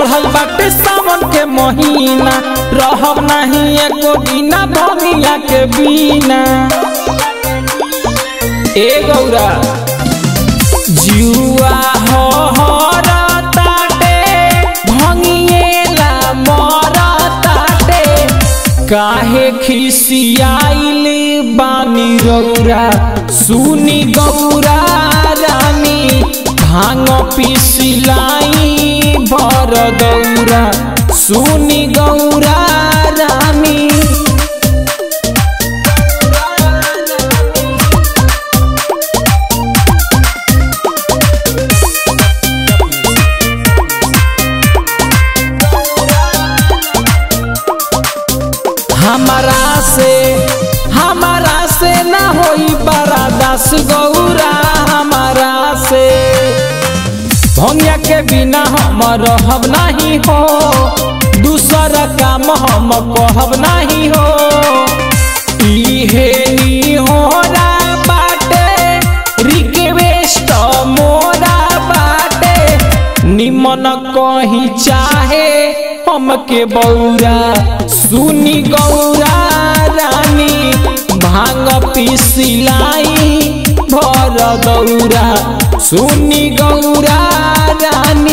चढ़ल बाटे सावन के महीना रहब नहीं एको बिना भंगिया के बिना ए गौरा जुआ हो ताटे भंगिएला मरताटे काहे खिसियाइली बानी रौरा सुनी गौरा रानी भांग पिसिलाई भर दौरा सुनी गौरा रानी हमारा से हमारा से ना होई बड़ा दस गौरा हमारा से भंगिया के बिना हम रहब नहीं हो दूसर काम हम कहब नहीं हो इहे नी होरा बाटे रिक्वेस्ट मोरा बाटे निमन कहीं चाहे हमके बौरा सुनी गौरा रानी भांग पिसिलाई भर दौरा सुनी गौरा रानी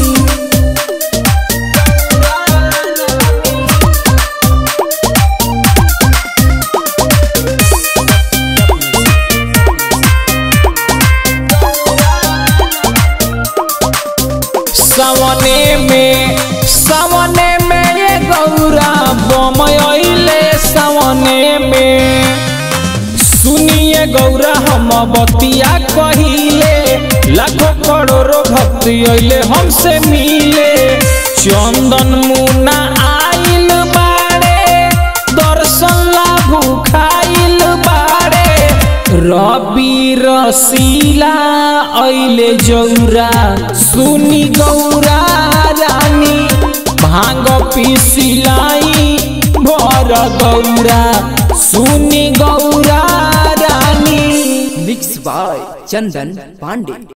सवने में सवने में ये गौरा बम अइले सवने में सुनिए गौरा हम बतिया कहिले लाखों करोड़ों भक्ति अइले हमसे मिले चंदन मुना आइल बाड़े दर्शन ला भूखाइल बाड़े रवि रसीला अइले जौरा सुनी गौरा रानी भांग पिसिलाई भर गौरा सुनी गौरा रानी मिक्स बाय चंदन पांडे